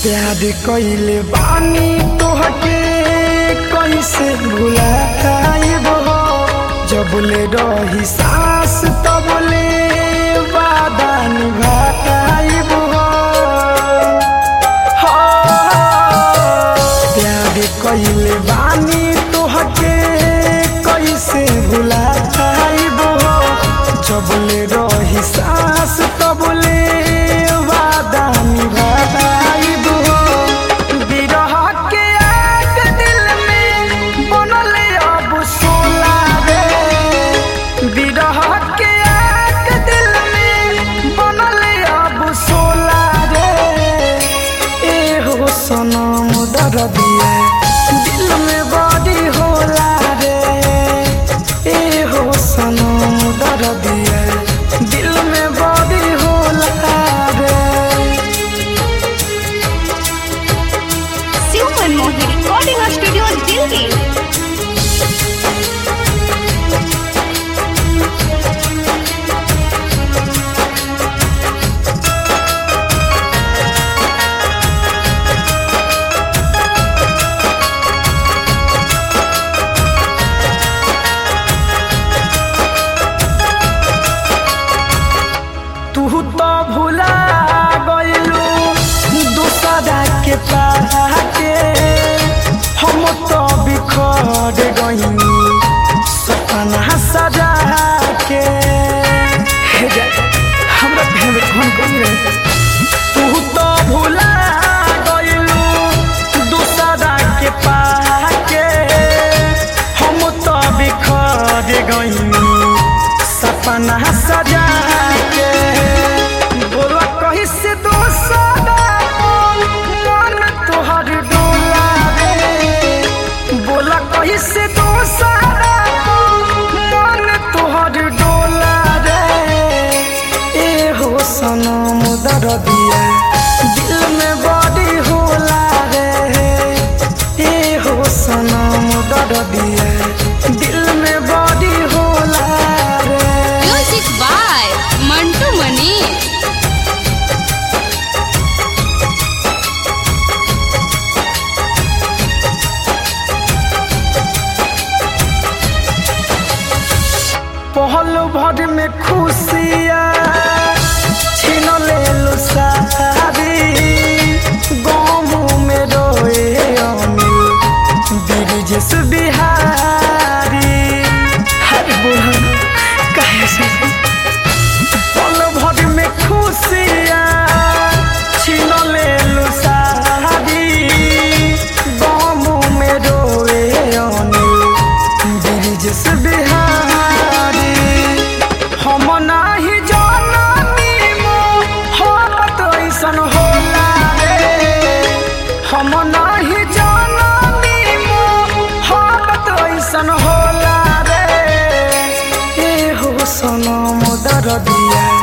प्यार कइले बानी तोहके कैसे भुलाइब हो जबले रही सांस तबले वादा निभाइब हो हाँ, प्यार कइले बानी तोहके कैसे भुलाइब हो जबले रही सांस तबले वादा निभाइब हो बिरह के आग दिल में बनल अब सोला रे बिरह के आग दिल में बनल अब सोला रे ए हो सनम दर्दिया दिल में बड़ी होला रे ए हो सनम दर्दिया दिल में बड़ी होला रे शिव मनमोहन रिकॉर्डिंग स्टूडियो दिल्ली तू तो भुला गइलू दूसरा के पाके हम तो बिखर गइनी सपना सजा के हे जा, हमरा भेड़ कौन कौन रहे तू तो भुला गइलू दूसरा के पाके हम तो बिखर गइनी सपना सजा के बोला कहीं से दोसरा मन तोहर डोला रे बोला कहीं से दोसरा मन तोहर डोला रे ए हो सनम दर्दिया दिल में बड़ी होला रे ए हो सनम दर्दिया दिल में बड़ी होला रे म्यूजिक बाय मंटू मनी पहल भर में खुशिया छीन ले सारी गाँव में रोए अनिल ब्रिजेश बिहारी हर बुढ़न कहे से पल भर में खुशिया छीन ले सारी गाँव में रोए अनिल ब्रिजेश बिहारी हम नाही जाननी मोहब्बत ऐसन होला रे हम नाही जाननी मोहब्बत ऐसन होला रे ए हो सनम दर्दिया